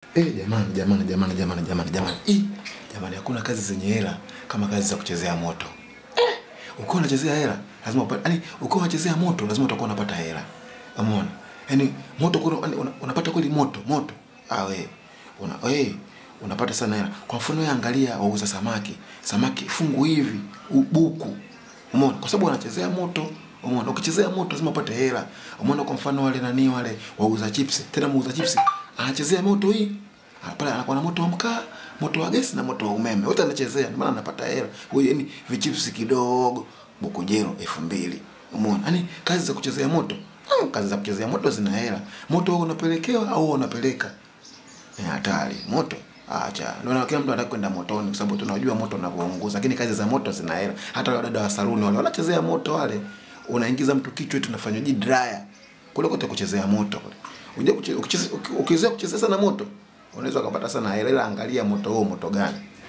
Eh, jamani jamani jamani jamani jamani jamani. Ih, jamani hakuna kazi zenye hela kama kazi za kuchezea moto. Eh, ukiwa unachezea hela lazima upate yani ukiwa unachezea moto lazima utakuwa unapata hela. Umeona? Yaani moto kuna yani, una, unapata kweli moto, moto. Ah we. Una we unapata sana hela. Kwa mfano wewe angalia wauza samaki. Samaki fungu hivi, buku. Umeona? Kwa sababu wanachezea moto. Umeona? Ukichezea moto lazima upate hela. Umeona kwa mfano wale nani wale wauza chips. Tena muuza chips anachezea moto hii. Ah, Pale anakuwa na moto wa mkaa, moto wa gesi na moto wa umeme. Wote anachezea, ndio maana anapata hela. Huyu yani vichips kidogo, bukujero elfu mbili. Umeona? Yaani kazi za kuchezea moto. Hmm, kazi za kuchezea moto zina hela. Moto wewe unapelekewa au wewe unapeleka? Ni hatari. Moto acha. Ndio na kila mtu anataka kwenda motoni kwa sababu tunajua moto unavyounguza, lakini kazi za moto zina hela. Hata wale dada wa saluni wale wanachezea moto wale. Unaingiza mtu kichwa eti unafanywa ji dryer. Kule kote kuchezea moto kule. Unajua kuche- ukicheze- uki- ukizoea kuchezea sana moto, unaweza ukapata sana hela, ila angalia moto huo moto gani.